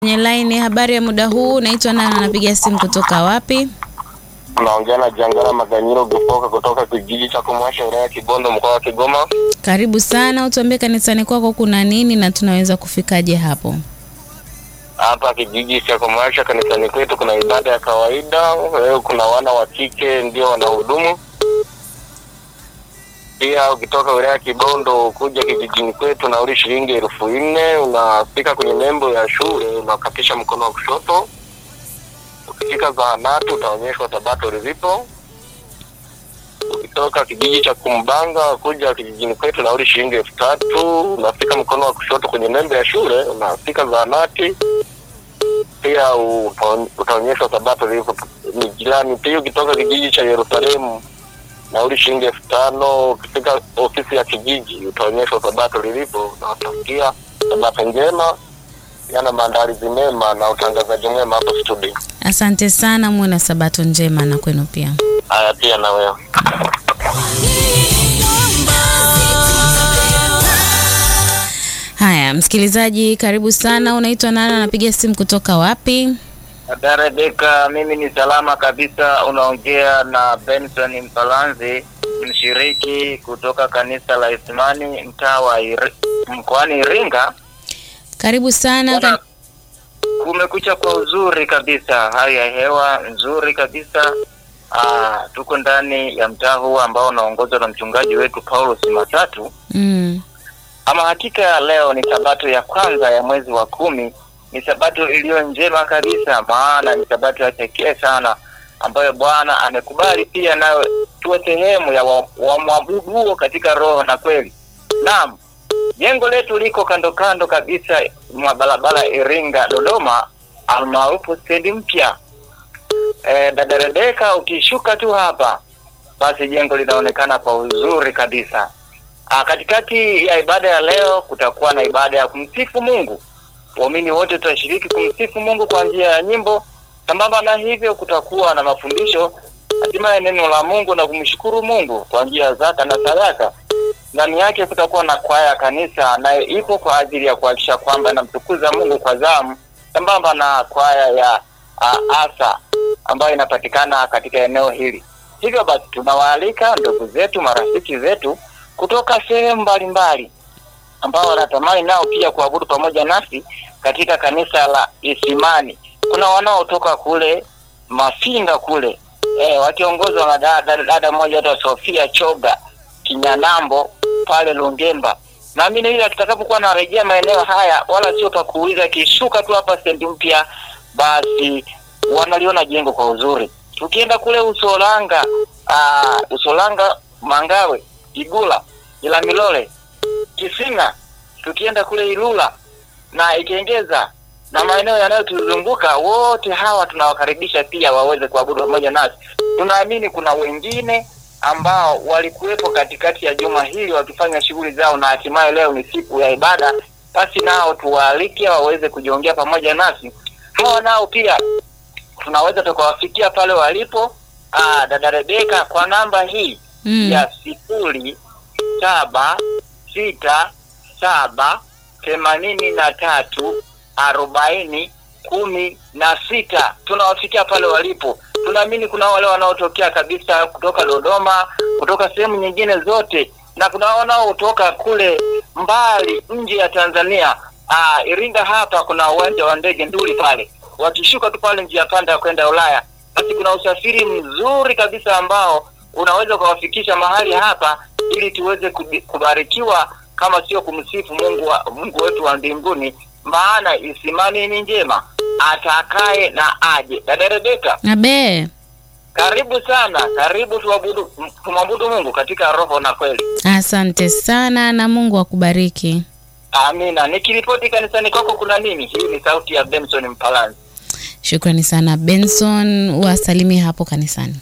Kwenye line, habari ya muda huu, naitwa nani, anapiga simu kutoka wapi? Naongea na Jangala Maganyiro Gipoka kutoka kijiji cha Kumwasha wilaya ya Kibondo mkoa wa Kigoma. Karibu sana, utuambie kanisani kwako kuna nini na tunaweza kufikaje hapo? Hapa kijiji cha Kumwasha kanisani kwetu kuna ibada ya kawaida. Leo kuna wana wa kike ndio wanahudumu. Pia ukitoka wilaya ya Kibondo kuja kijijini kwetu nauli shilingi elfu nne. Unafika kwenye nembo ya shule unakatisha mkono wa kushoto. Ukifika zahanati utaonyeshwa sabato lilipo. Ukitoka kijiji cha Kumbanga kuja kijijini kwetu nauli shilingi elfu tatu. Unafika mkono wa kushoto kwenye nembe ya shule, unafika zahanati pia uta- utaonyeshwa sabato lilipo ni jirani. Pia ukitoka kijiji cha Yerusalemu nauli shilingi elfu tano. Ukifika ofisi ya kijiji utaonyeshwa sabato lilipo na utasikia sabato njema, yana maandalizi mema na utangazaji mwema hapo studio. Asante sana, muwe na sabato njema na kwenu pia. Haya, pia na wewe. Haya, msikilizaji, karibu sana. Unaitwa nani, anapiga simu kutoka wapi? Habari Beka, mimi ni salama kabisa. Unaongea na Benson Mpalanzi, mshiriki kutoka kanisa la Isimani mtaa wa Iri- mkoani Iringa. Karibu sana. Bwana, Kan- Kumekucha kwa uzuri kabisa, hali ya hewa nzuri kabisa. Aa, tuko ndani ya mtaa huu ambao unaongozwa na mchungaji wetu Paulo Simatatu. mm. Ama hakika leo ni sabato ya kwanza ya mwezi wa kumi. Ni sabato iliyo njema kabisa, maana ni sabato ya pekee sana ambayo Bwana amekubali pia nayo tuwe sehemu ya wa- wamwabuduo katika roho na kweli. Naam, jengo letu liko kando kando kabisa mwa barabara Iringa Dodoma, almaarufu stendi mpya. E, dada Rebeka, ukishuka tu hapa basi jengo linaonekana kwa uzuri kabisa. Ah, katikati ya ibada ya leo kutakuwa na ibada ya kumsifu Mungu. Waumini wote tutashiriki kumsifu Mungu kwa njia ya nyimbo. Sambamba na hivyo, kutakuwa na mafundisho, hatimaye neno la Mungu na kumshukuru Mungu kwa njia ya zaka na sadaka. Ndani yake kutakuwa na kwaya ya kanisa, nayo ipo kwa ajili ya kuhakikisha kwamba inamtukuza Mungu kwa zamu, sambamba na kwaya ya uh, asa ambayo inapatikana katika eneo hili. Hivyo basi tunawaalika ndugu zetu, marafiki zetu kutoka sehemu mbalimbali ambao wanatamani nao pia kuabudu pamoja nasi katika kanisa la Isimani. Kuna wanaotoka kule Mafinga kule e, wakiongozwa na dada, dada moja hata Sofia Choga Kinyanambo pale Lungemba. Naamini ile tutakapokuwa narejea maeneo haya, wala sio pa kuuliza, kishuka tu hapa stendi mpya, basi wanaliona jengo kwa uzuri. Tukienda kule Usolanga, aa, Usolanga Mangawe, Igula, Ilamilole, Kisinga, tukienda kule Ilula na Ikengeza na maeneo yanayotuzunguka, wote hawa tunawakaribisha pia waweze kuabudu pamoja nasi. Tunaamini kuna wengine ambao walikuwepo katikati ya juma hili wakifanya shughuli zao, na hatimaye leo ni siku ya ibada, basi nao tuwaalike waweze kujiongea pamoja nasi. Hawa nao pia tunaweza tukawafikia pale walipo. Aa, dada Rebeka kwa namba hii Mm. ya sifuri saba sita saba themanini na tatu arobaini kumi na sita tunawafikia pale walipo. Tunaamini kuna wale wanaotokea kabisa kutoka Dodoma, kutoka sehemu nyingine zote, na kuna wanaotoka kule mbali nje ya Tanzania. Aa, Iringa hapa kuna uwanja wa ndege Nduli pale, wakishuka tu pale njia panda ya kwenda Ulaya, basi kuna usafiri mzuri kabisa ambao unaweza kuwafikisha mahali hapa ili tuweze kubi- kubarikiwa kama sio kumsifu Mungu wa, Mungu wetu wa mbinguni, maana Isimani ni njema, atakaye na aje. Dada Rebeka, Abe, karibu sana, karibu tuabudu, tumwabudu Mungu katika roho na kweli. asante sana na Mungu akubariki. Amina. Nikiripoti kanisani kwako kuna nini? Hii ni sauti ya Benson Mpalanzi. Shukrani sana Benson, wasalimie hapo kanisani.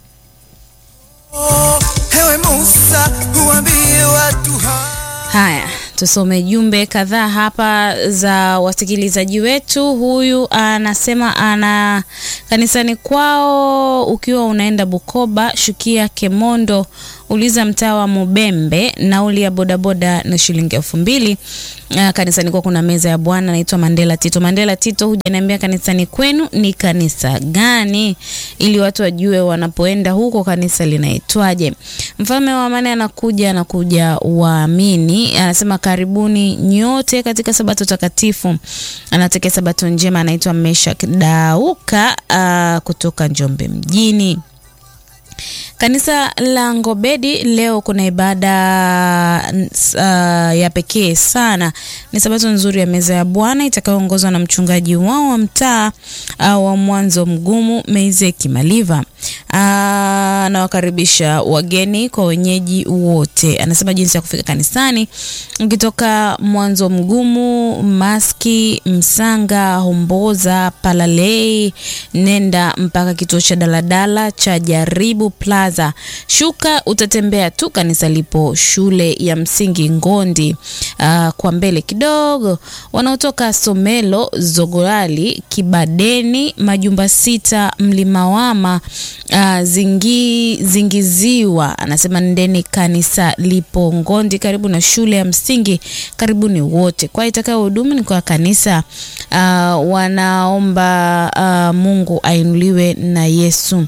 Ewe Musa, uambie watu hawa Haya, tusome jumbe kadhaa hapa za wasikilizaji wetu. Huyu anasema ana kanisani kwao, ukiwa unaenda Bukoba, shukia Kemondo, uliza mtaa wa Mubembe, nauli ya bodaboda na shilingi elfu mbili. Uh, kanisani kwa kuna meza ya Bwana naitwa Mandela Tito. Mandela Tito, hujaniambia kanisani kwenu ni kanisa gani, ili watu wajue wanapoenda huko kanisa linaitwaje. Mfalme wa amani anakuja, anakuja waamini, anasema karibuni nyote katika sabato takatifu. Anatakia sabato njema, anaitwa Meshak Dauka uh, kutoka Njombe mjini. Kanisa la Ngobedi leo kuna ibada uh, ya pekee sana. Ni sabato nzuri ya meza ya Bwana itakayoongozwa na mchungaji wao wa mtaa uh, wa Mwanzo Mgumu Meizeki Maliva. Uh, anawakaribisha wageni kwa wenyeji wote. Anasema jinsi ya kufika kanisani, ukitoka Mwanzo Mgumu, Maski, Msanga, Homboza, Palalei, nenda mpaka kituo cha daladala cha Jaribu Plaza. Shuka utatembea tu, kanisa lipo shule ya msingi Ngondi. Uh, kwa mbele kidogo, wanaotoka Somelo, Zogorali, Kibadeni, Majumba Sita, Mlimawama, uh, zingi, Zingiziwa. Anasema ndeni, kanisa lipo Ngondi karibu na shule ya msingi. Karibuni wote. Kwa itakayo hudumu ni kwa kanisa uh, wanaomba uh, Mungu ainuliwe na Yesu.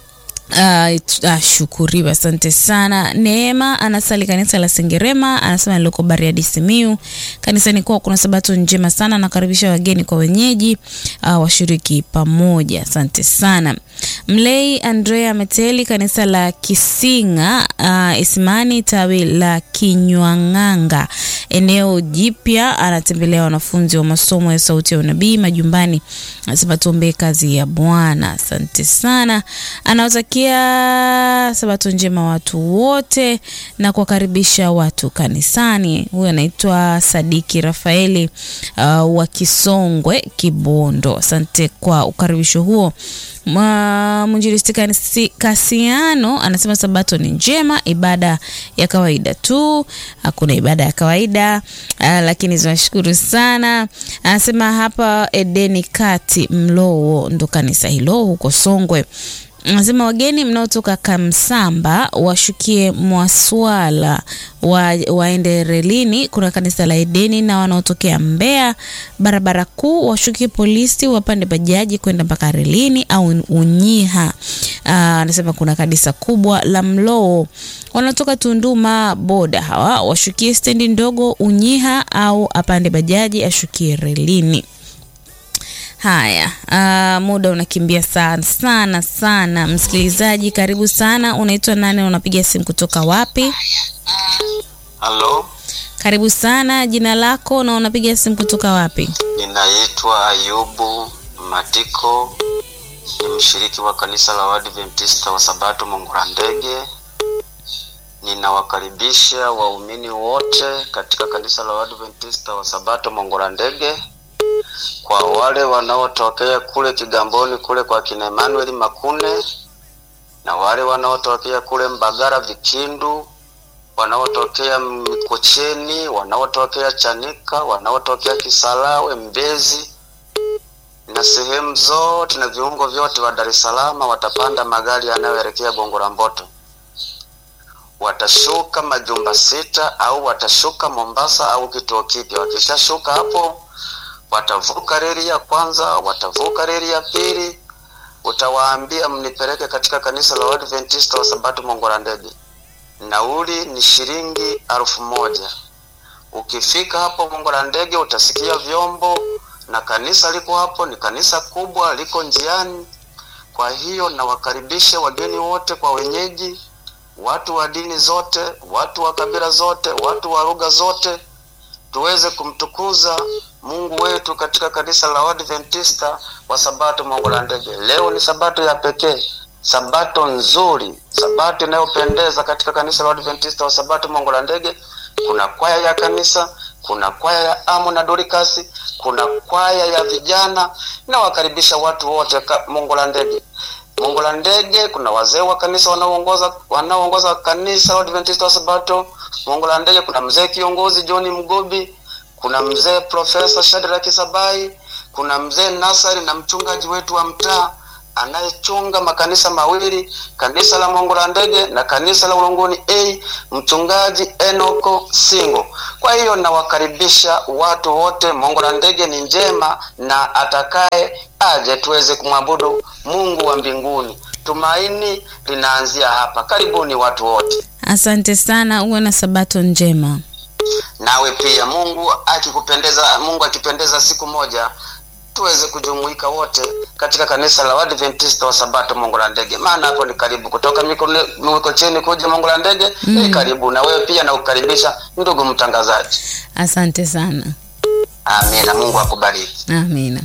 Uh, uh, shukuriwa, asante sana. Neema anasali kanisa la Sengerema, anasema niloko Bariadi Simiu. Kanisani kwao kuna sabato njema sana, nakaribisha wageni kwa wenyeji uh, washiriki pamoja, asante sana. Mlei Andrea Meteli, kanisa la Kisinga uh, Isimani, tawi la Kinywang'anga, eneo jipya, anatembelea wanafunzi wa masomo ya sauti ya unabii majumbani, anasema tuombee kazi ya Bwana. Asante sana, anawatakia sabato njema watu wote na kuwakaribisha watu kanisani. Huyu anaitwa Sadiki Rafaeli uh, wa Kisongwe Kibondo. Asante kwa ukaribisho huo. Mwinjilisti Kasiano anasema sabato ni njema, ibada ya kawaida tu, hakuna ibada ya kawaida uh, lakini tunashukuru sana. Anasema hapa Edeni Kati Mlowo ndo kanisa hilo huko Songwe. Anasema wageni mnaotoka Kamsamba washukie Mwaswala wa, waende relini, kuna kanisa la Edeni, na wanaotokea Mbeya barabara kuu washukie polisi, wapande bajaji kwenda mpaka relini au Unyiha. Anasema kuna kanisa kubwa la Mloo. Wanaotoka Tunduma boda hawa washukie stendi ndogo Unyiha, au apande bajaji ashukie relini. Haya, uh, muda unakimbia sana sana sana. Msikilizaji, karibu sana. Unaitwa nani? Unapiga simu kutoka wapi? Halo, Karibu sana, jina lako na unapiga simu kutoka wapi? ninaitwa Ayubu Matiko, ni mshiriki wa kanisa la Waadventista wa Sabato Mongora Ndege. Ninawakaribisha waumini wote katika kanisa la Waadventista wa Sabato Mongora Ndege. Kwa wale wanaotokea kule Kigamboni kule kwa kina Emmanuel Makune na wale wanaotokea kule Mbagara Vikindu, wanaotokea Mikocheni, wanaotokea Chanika, wanaotokea Kisarawe, Mbezi na sehemu zote na viungo vyote wa Dar es Salaam watapanda magari yanayoelekea Gongo la Mboto. Watashuka majumba sita au watashuka Mombasa au kituo kipya. Wakishashuka hapo watavuka reli ya kwanza, watavuka reli ya pili. Utawaambia mnipeleke katika kanisa la Waadventista wa Sabato Mongora Ndege. Nauli ni shilingi alfu moja. Ukifika hapo Mongora Ndege utasikia vyombo na kanisa liko hapo, ni kanisa kubwa, liko njiani. Kwa hiyo nawakaribisha wageni wote kwa wenyeji, watu wa dini zote, watu wa kabila zote, watu wa lugha zote, tuweze kumtukuza Mungu wetu katika kanisa la Waadventista wa Sabato Mongora Ndege. Leo ni sabato ya pekee, sabato nzuri, sabato inayopendeza katika kanisa la Waadventista wa Sabato Mongora Ndege. Kuna kwaya ya kanisa, kuna kwaya ya Amu na Dorcas, kuna kwaya ya vijana. Nawakaribisha watu wote ka- Mongora Ndege. Mongora Ndege kuna wazee wa kanisa wanaoongoza wanaoongoza kanisa la Adventista wa Sabato Mongora Ndege. Kuna mzee kiongozi John Mgobi, kuna mzee Profesa Shadrack Sabai, kuna mzee Nasari na mchungaji wetu wa mtaa anayechunga makanisa mawili, kanisa la Mongo la Ndege na kanisa la Ulongoni A, mchungaji Enoko Singo. Kwa hiyo nawakaribisha watu wote. Mongo la Ndege ni njema, na atakaye aje tuweze kumwabudu Mungu wa mbinguni. Tumaini linaanzia hapa. Karibuni watu wote. Asante sana, uwe na sabato njema. Nawe pia Mungu akikupendeza, Mungu akipendeza, siku moja tuweze kujumuika wote katika kanisa la Waadventista wa Sabato Mongo la Ndege, maana hapo ni karibu kutoka Mikono- Mikocheni kuja Mongo la Ndege ni karibu, na wewe pia nakukaribisha ndugu mtangazaji. Asante sana, Amina, Mungu akubariki. amina.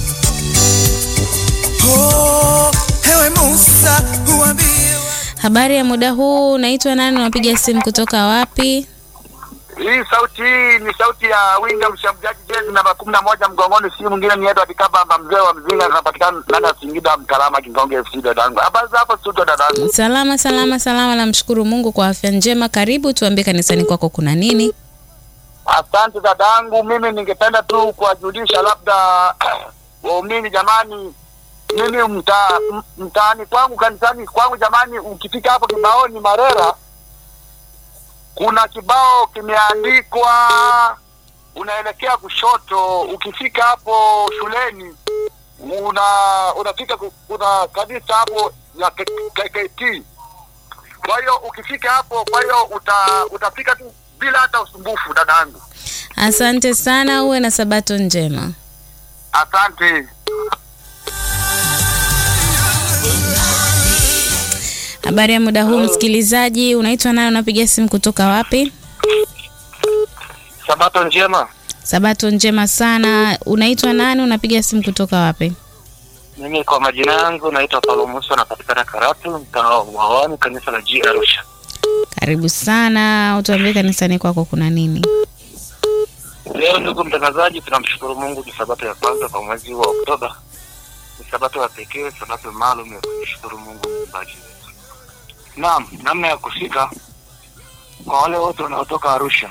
Oh, ewe Musa uambie Habari ya muda huu, unaitwa nani? Unapiga simu kutoka wapi? Hii sauti hii ni sauti ya winga mshambuliaji jezi namba kumi na moja mgongoni, si mwingine ni Edward Kabamba, mzee wa mzinga, zinapatikana ndani ya Singida, Mkalama, Kingonge FC. Dadangu, habari za hapo studio dadangu? Salama salama salama, namshukuru Mungu kwa afya njema. Karibu, tuambie kanisani kwako kuna nini? Asante dadangu, mimi ningependa tu kuwajulisha labda waumini, jamani, mimi mta, m- mtaani kwangu kanisani kwangu, jamani, ukifika hapo kibaoni Marera kuna kibao kimeandikwa, unaelekea kushoto. Ukifika hapo shuleni una unafika ku- kuna kanisa hapo la K- KKT. Kwa hiyo ukifika hapo, kwa hiyo uta, utafika tu bila hata usumbufu, dadangu. Asante sana, uwe na sabato njema. Asante. Habari ya muda huu, msikilizaji, unaitwa nani? Unapiga simu kutoka wapi? Sabato njema. Sabato njema sana. Unaitwa nani? Unapiga simu kutoka wapi? Mimi kwa majina yangu naitwa Paulo Musa, napatikana Karatu, mtaa wa Wawani, kanisa la G Arusha. Karibu sana, utuambie kanisani kwako kuna nini? Leo ndugu mtangazaji, tunamshukuru Mungu, ni sabato ya kwanza kwa mwezi wa Oktoba. Ni sabato ya pekee, sabato maalum ya kumshukuru Mungu muumbaji wetu. Naam, namna ya kufika kwa wale wote wanaotoka Arusha,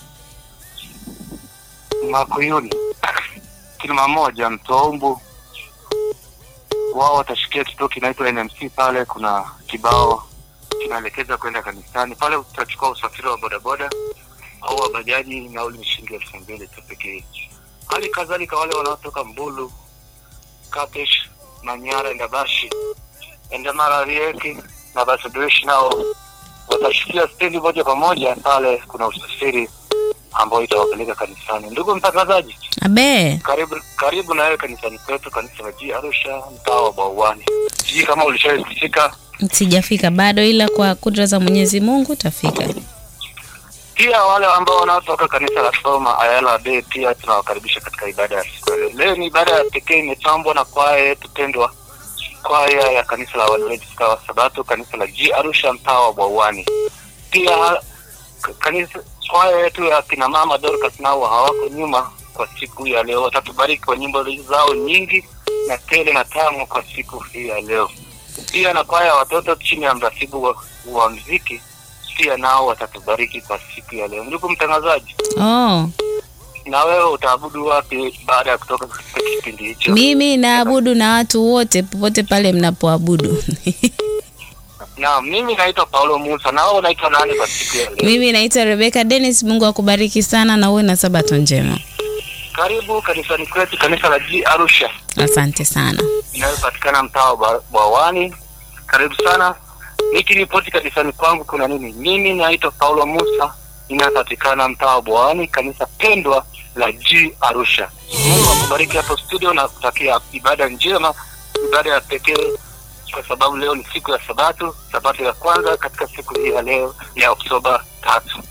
Makuyuni, Kilima Moja, Mtoumbu, wao watashikia kituo kinaitwa NMC. Pale kuna kibao kinaelekeza kwenda kanisani. Pale utachukua usafiri wa bodaboda au wa bajaji, nauli ni shilingi elfu mbili tu pekee. Hali kadhalika wale wanaotoka Mbulu, Katesh, Manyara, Ndabashi, Endamara, Rieki na Basaduishi nao watashikia stendi moja kwa moja. Pale kuna usafiri ambao itawapeleka kanisani. Ndugu mtangazaji, Abe, karibu karibu na wewe kanisani kwetu, kanisa la G Arusha, mtaa wa Bauani. Sijui kama ulishawahi kufika. sijafika bado, ila kwa kudra za Mwenyezi Mungu tafika. Pia wale ambao wanaotoka kanisa la Soma Ayala Bay pia tunawakaribisha katika ibada ya siku ya leo. Leo ni ibada ya pekee imepambwa na kwaya yetu pendwa, kwaya ya kanisa la Waadventista wa Sabato, kanisa la G Arusha, mtaa wa Bwawani. Pia k- kanisa kwaya yetu ya kina mama Dorcas nao hawako nyuma kwa siku ya leo, watatubariki kwa nyimbo zao nyingi na tele na tamu kwa siku hii ya leo. Pia na kwaya ya watoto chini ya mratibu wa, wa mziki pia nao watatubariki kwa siku ya leo. Ndugu mtangazaji, Oh, na wewe utaabudu wapi baada ya kutoka katika kipindi hicho? mimi naabudu na watu wote popote pale mnapoabudu. Na mimi naitwa Paulo Musa, na wewe unaitwa nani kwa siku ya leo? Mimi naitwa Rebecca Dennis. Mungu akubariki sana na uwe na sabato njema. Karibu kanisani kwetu, kanisa la G Arusha Asante sana. inayopatikana mtaa wa Ba- Bwawani. Karibu sana. Nikiripoti kanisani kwangu kuna nini? Mimi naitwa Paulo Musa, inayopatikana mtaa wa Bwawani, kanisa pendwa la G Arusha. Mungu akubariki hapo studio na kutakia ibada njema, ibada ya pekee, kwa sababu leo ni siku ya Sabato, Sabato ya kwanza katika siku hii ya leo ya Oktoba tatu.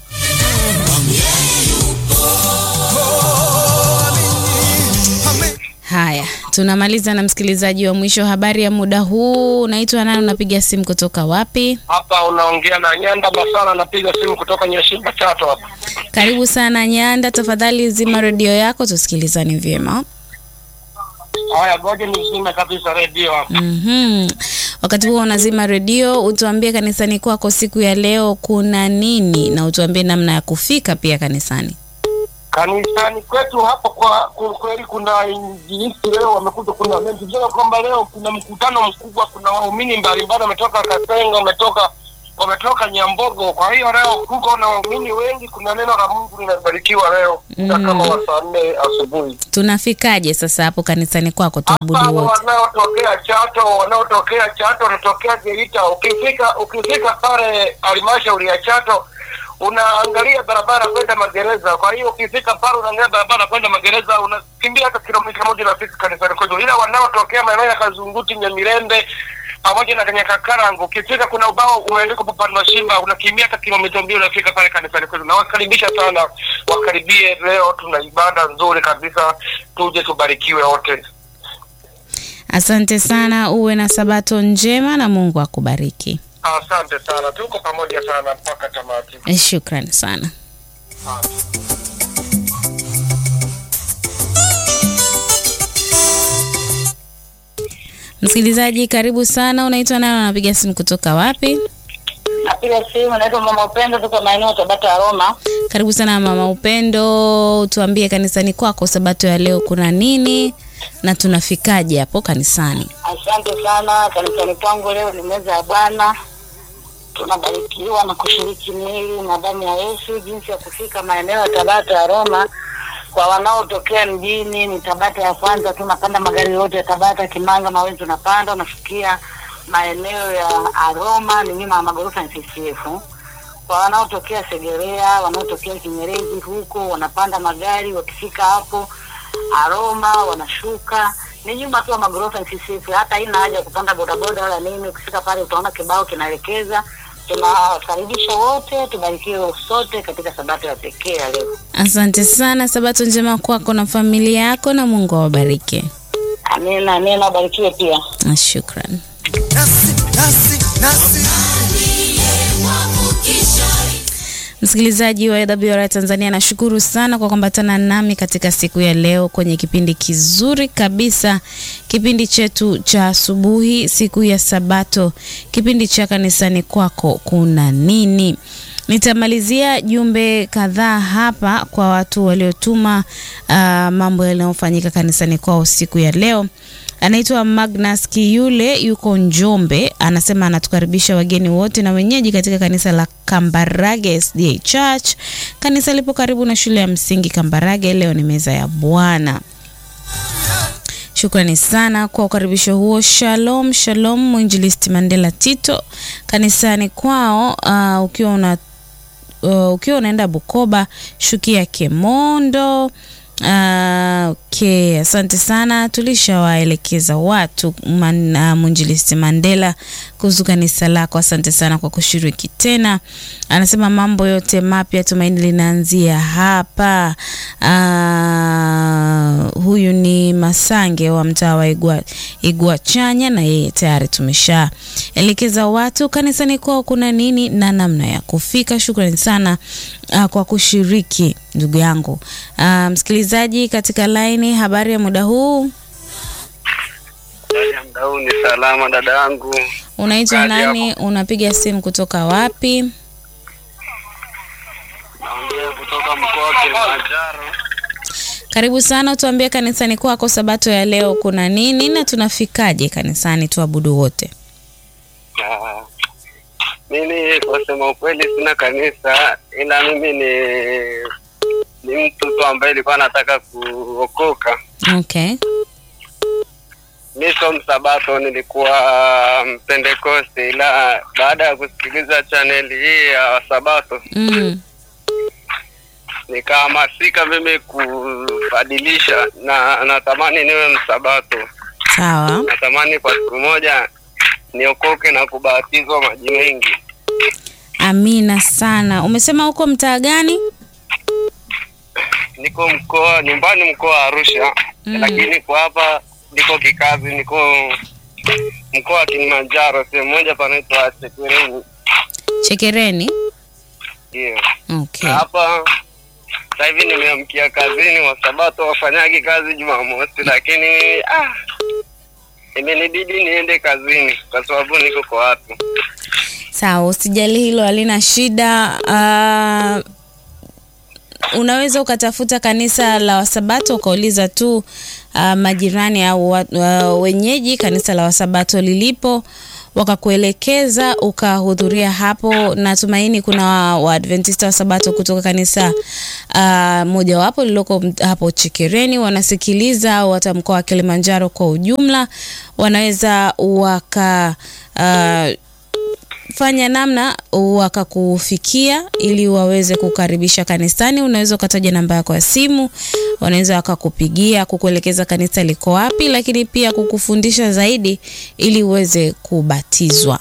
Haya, tunamaliza na msikilizaji wa mwisho. Habari ya muda huu, unaitwa nani? Unapiga simu kutoka wapi? Hapa unaongea na Nyanda Masala, napiga simu kutoka Nyashimba Chato hapa. Karibu sana Nyanda, tafadhali zima redio yako tusikilizane vyema. Haya, ngoja nizime kabisa redio hapa. Mhm. Wakati huo unazima redio, utuambie kanisani kwako siku ya leo kuna nini, na utuambie namna ya kufika pia kanisani. kanisani kwetu hapo kwa kwa kweli kuna injilisti leo wamekuja kuna mengi tujua kwamba leo kuna mkutano mkubwa kuna waumini mbalimbali wametoka kasenga wametoka wametoka nyambogo kwa hiyo leo kuko na waumini wengi kuna neno la mungu linabarikiwa leo mm. kama wa saa nne asubuhi Tunafikaje sasa hapo kanisani kwako hapa tuabudu wote? wanaotokea chato wanaotokea chato wanatokea geita ukifika ukifika pale halmashauri ya chato unaangalia barabara kwenda magereza kwa hiyo ukifika pale unaangalia barabara kwenda magereza unakimbia hata kilomita moja nafika kanisani kwetu ila wanaotokea maeneo ya kazunguti nyamirembe pamoja na kanyakakarangu ukifika kuna ubao umeandikwa papa mashimba unakimbia hata kilomita mbili unafika pale kanisani kwetu nawakaribisha sana wakaribie leo tuna ibada nzuri kabisa tuje tubarikiwe wote Asante sana, uwe na sabato njema na Mungu akubariki. Asante sana, tuko pamoja sana mpaka tamati. Shukrani sana. Msikilizaji, karibu sana. Unaitwa nani? Unapiga simu kutoka wapi? Napiga simu, naitwa Mama Upendo, tuko maeneo Tabata ya Roma. Karibu sana mama Upendo, tuambie kanisani kwako sabato ya leo kuna nini na tunafikaje hapo kanisani? Asante sana. Kanisani kwangu leo ni meza ya Bwana, tunabarikiwa na kushiriki mwili na damu ya Yesu. Jinsi ya kufika maeneo ya Tabata ya Roma, kwa wanaotokea mjini ni Tabata ya kwanza, tunapanda magari yote ya Tabata, Kimanga, Maweni, tunapanda unafikia maeneo ya Aroma, ni nyuma ya magorofa ya CCF. Kwa wanaotokea Segerea, wanaotokea Kinyerezi huko wanapanda magari, wakifika hapo Aroma wanashuka ni nyuma tu ya magorofa ya CCF. Hata haina haja ya kupanda bodaboda wala nini. Ukifika pale utaona kibao kinaelekeza. Tunawakaribisha wote, tubarikiwe sote katika sabato ya pekee ya leo. Asante sana, sabato njema kwako na familia yako, na Mungu awabariki. Amina, amina, ubarikiwe pia. Na Shukran. nasi nasi nasi Msikilizaji wa AWR Tanzania, nashukuru sana kwa kuambatana nami katika siku ya leo kwenye kipindi kizuri kabisa, kipindi chetu cha asubuhi, siku ya Sabato, kipindi cha kanisani kwako kuna nini. Nitamalizia jumbe kadhaa hapa kwa watu waliotuma uh, mambo yanayofanyika kanisani kwao siku ya leo. Anaitwa Magnus Kiyule, yuko Njombe, anasema anatukaribisha wageni wote na wenyeji katika kanisa la Kambarage SDA Church. Kanisa lipo karibu na shule ya msingi Kambarage. Leo ni meza ya Bwana. Shukrani sana kwa ukaribisho huo. Shalom, shalom. Mwinjilisti Mandela Tito kanisani kwao. Uh, ukiwa una uh, ukiwa unaenda Bukoba, shukia Kemondo. Uh, okay, asante sana. Tulishawaelekeza watu man, uh, mwinjilisti Mandela kuhusu kanisa lako. Asante sana kwa kushiriki tena. Anasema mambo yote mapya, tumaini linaanzia hapa. Uh, huyu ni Masange wa mtaa wa Igwa, Igwa Chanya, na yeye tayari tumeshaelekeza watu kanisani kwao kuna nini na namna ya kufika. Shukrani sana uh, kwa kushiriki ndugu yangu. Uh, msikilizaji katika laini, habari ya muda huu, Muda huu ni salama dada yangu. unaitwa Kazi nani? Unapiga simu kutoka wapi? Naongea kutoka mkoa wa Kilimanjaro. Karibu sana, tuambie kanisani kwako sabato ya leo kuna nini na tunafikaje kanisani tuabudu wote. Ah, Mimi kwa sema ukweli sina kanisa, ila mimi ni ni mtu tu ambaye ilikuwa nataka kuokoka. Okay. Mi sio msabato, nilikuwa mpentekoste, ila baada ya kusikiliza chaneli hii ya Sabato Mm. nikahamasika mimi kubadilisha, na natamani niwe msabato. Sawa. Natamani kwa siku moja niokoke na kubatizwa maji mengi. Amina sana. Umesema uko mtaa gani? Niko mkoa nyumbani, mkoa wa Arusha Mm. lakini kwa hapa niko kikazi, niko mkoa wa Kilimanjaro, sehemu moja panaitwa Chekereni. Chekereni. Ndio Okay. hapa sasa hivi nimeamkia kazini, wasabato wafanyagi kazi Jumamosi, lakini ah, imenibidi niende kazini kwa sababu niko kwa watu. Sawa, usijali hilo halina shida. Uh, unaweza ukatafuta kanisa la Wasabato ukauliza tu uh, majirani au wa- uh, wenyeji kanisa la Wasabato lilipo wakakuelekeza ukahudhuria hapo. Natumaini kuna Waadventista wa Sabato kutoka kanisa uh, mojawapo lililoko m- hapo Chikereni wanasikiliza, au hata mkoa wa Kilimanjaro kwa ujumla, wanaweza waka uh, fanya namna wakakufikia ili waweze kukaribisha kanisani. Unaweza ukataja namba yako ya simu, wanaweza wakakupigia kukuelekeza kanisa liko wapi, lakini pia kukufundisha zaidi ili uweze kubatizwa.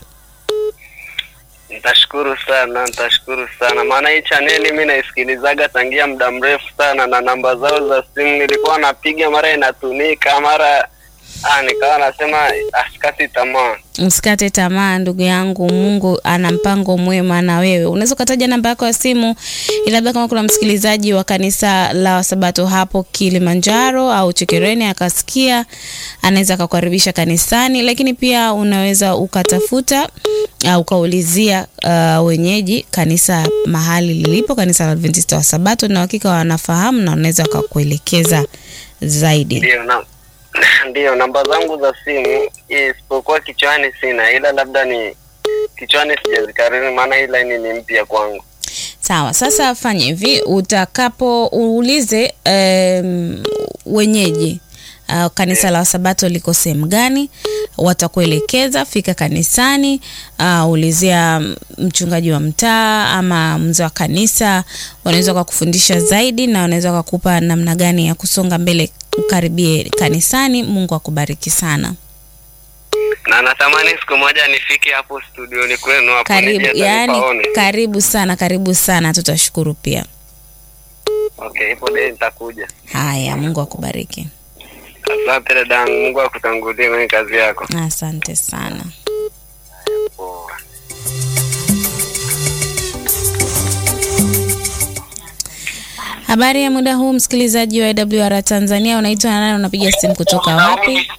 Nitashukuru sana, nitashukuru sana, maana hii chaneli mi naisikilizaga tangia muda mrefu sana, na namba zao za simu nilikuwa napiga, mara inatumika, mara ah, nikawa nasema asikati tamaa. Msikate tamaa ndugu yangu, Mungu ana mpango mwema na wewe. Unaweza ukataja namba yako ya simu, ili labda kama kuna msikilizaji wa kanisa la Wasabato hapo Kilimanjaro au Chekereni akasikia, anaweza akakukaribisha kanisani, lakini pia unaweza ukatafuta uh, ukaulizia uh, wenyeji kanisa mahali lilipo, kanisa la Adventista wa Sabato, na hakika wanafahamu na wanaweza wakakuelekeza zaidi. Ndio na ndio namba zangu za simu, isipokuwa kichwani sina, ila labda ni kichwani sijazikariri, maana hii laini ni mpya kwangu. Sawa, sasa fanya hivi, utakapo uulize um, wenyeji uh, kanisa la Wasabato liko sehemu gani, watakuelekeza. Fika kanisani, uh, ulizia mchungaji wa mtaa ama mzee wa kanisa, wanaweza wakakufundisha zaidi na wanaweza wakakupa namna gani ya kusonga mbele, ukaribie kanisani. Mungu akubariki sana. Na natamani siku moja nifike hapo studioni kwenu hapo Karibu, nije hata yani nipaone. karibu sana, karibu sana, tutashukuru pia. Okay, ipo dei nitakuja. Haya, Mungu akubariki. Asante dadangu, Mungu akutangulie kwenye kazi yako. Asante sana. Poa. Habari ya muda huu msikilizaji wa AWR Tanzania, unaitwa nani? Unapiga simu kutoka wapi?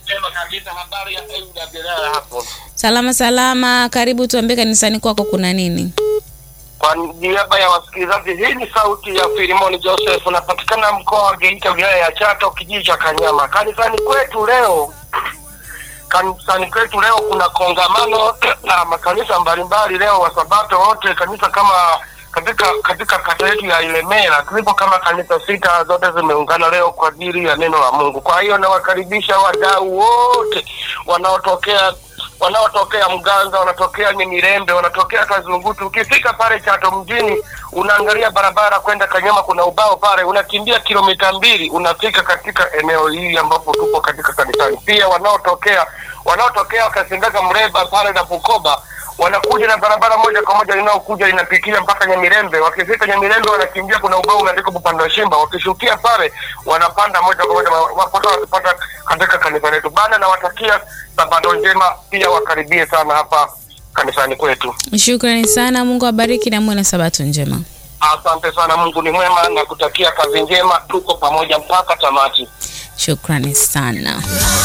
Salama salama, karibu. Tuambie kanisani kwako kuna nini? Kwa niaba ya wasikilizaji, hii ni sauti ya Filimoni Joseph, unapatikana mkoa wa Geita, wilaya ya Chato, kijiji cha Kanyama. Kanisani kwetu leo, kanisani kwetu leo kuna kongamano na makanisa mbalimbali leo, wasabato wote, kanisa kama katika katika kata yetu ya Ilemela tulipo kama kanisa sita, zote zimeungana leo kwa ajili ya neno la Mungu. Kwa hiyo nawakaribisha wadau wote wanaotokea wanaotokea Mganza, wanatokea Nyemirembe, wanatokea Kazungutu. Ukifika pale Chato mjini, unaangalia barabara kwenda Kanyama, kuna ubao pale, unakimbia kilomita mbili unafika katika eneo hili ambapo tupo katika kanisani. Pia wanaotokea wanaotokea wakasindaga Mreba pale na Bukoba wanakuja na barabara moja kwa moja inayokuja inapitia mpaka Nyamirembe. Wakifika Nyamirembe wanakimbia, kuna ubao umeandikwa Bupanda wa Shimba. Wakishukia pale wanapanda moja kwa moja wapata wakipata katika kanisa letu bana. Nawatakia sabato njema, pia wakaribie sana hapa kanisani kwetu. Shukrani sana, Mungu abariki na muwe na sabato njema. Asante sana, Mungu ni mwema na kutakia kazi njema. Tuko pamoja mpaka tamati. Shukrani sana.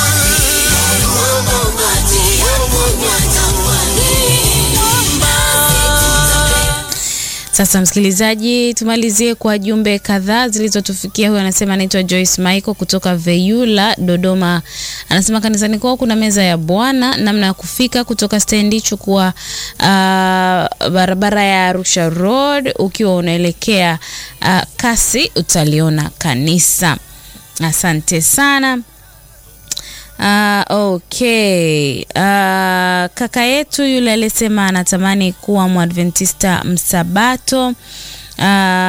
Sasa msikilizaji, tumalizie kwa jumbe kadhaa zilizotufikia. Huyu anasema anaitwa Joyce Michael kutoka Veyula, Dodoma. Anasema kanisani kwao kuna meza ya Bwana, namna ya kufika kutoka stendi, chukua uh, barabara ya Arusha Road, ukiwa unaelekea uh, kasi utaliona kanisa. Asante sana. Uh, okay. Uh, kaka yetu yule alisema anatamani kuwa mwadventista msabato. Uh,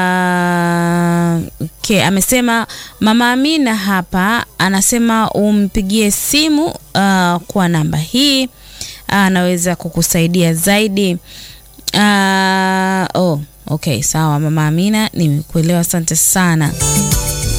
okay. Amesema mama Amina hapa anasema umpigie simu uh, kwa namba hii anaweza uh, kukusaidia zaidi. Uh, oh, okay, sawa mama Amina, nimekuelewa, asante sana.